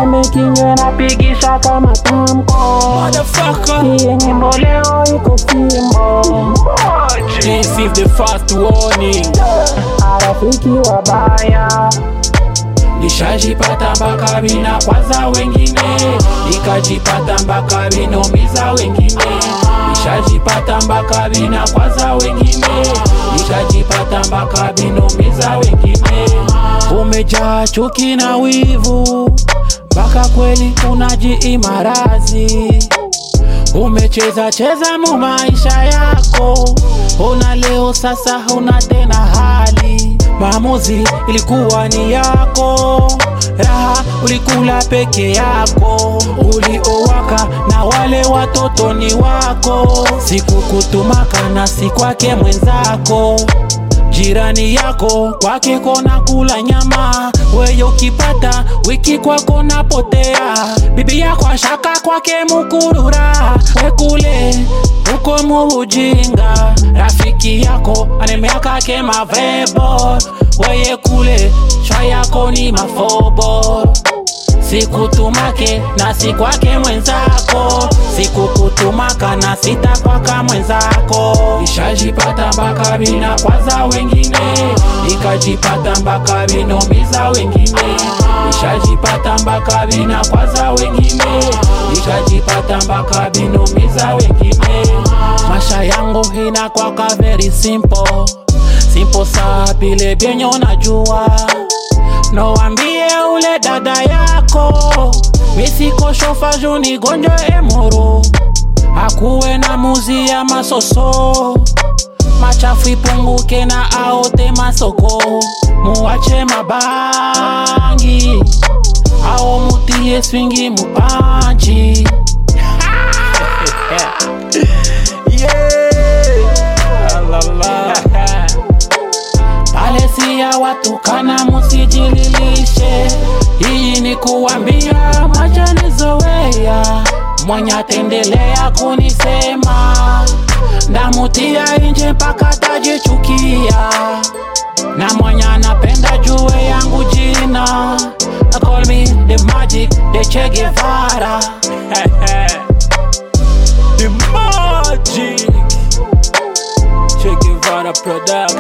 na mekinywe napigisha kama tamko Motherfucker. Hii nyimbo leo iko fimbo Receive the first warning. Marafiki wabaya Nishajipata mpaka vina kwaza wengine, nikajipata mpaka vinomiza wengine. Nishajipata mpaka vina kwaza wengine, nikajipata mpaka vinomiza wengine. Umejaa chuki na wivu, mpaka kweli unajiimarazi. Umecheza cheza mu maisha yako, ona leo sasa huna tena hali. Maamuzi ilikuwa ni yako, raha ulikula peke yako, uliowaka na wale watoto ni wako. Sikukutumaka na si kwake mwenzako jirani yako kwake kona kula nyama, weye ukipata wiki kwako napotea. Bibi yako ashaka kwake mukurura, we kule uko muujinga. Rafiki yako anemeaka ke mavebo, weye kule shwa yako ni mafobo sikutumake na si kwake mwenzako, sikukutumaka na sitakwaka mwenzako. Nishajipata mpaka vina kwaza wengine, nikajipata mpaka vinomiza wengine. Nishajipata mpaka vina kwaza wengine, nikajipata mpaka vinomiza wengine. Masha yangu inakwaka very simple, simple sa vile vyenye unajua Noambie ule dada yako misiko shofa juni gonjo emoro akuwe na muzi ya masoso machafu ipunguke na aote masoko muwache mabangi ao mutie swingi mupanchi pale si ya watu kana musijililishe. Hii ni kuambia machanizoea, mwenye atendelea kunisema ndamutia inje mpaka tajichukia, na mwenye anapenda jue yangu jina call me the magic, the Che Guevara the magic Che Guevara production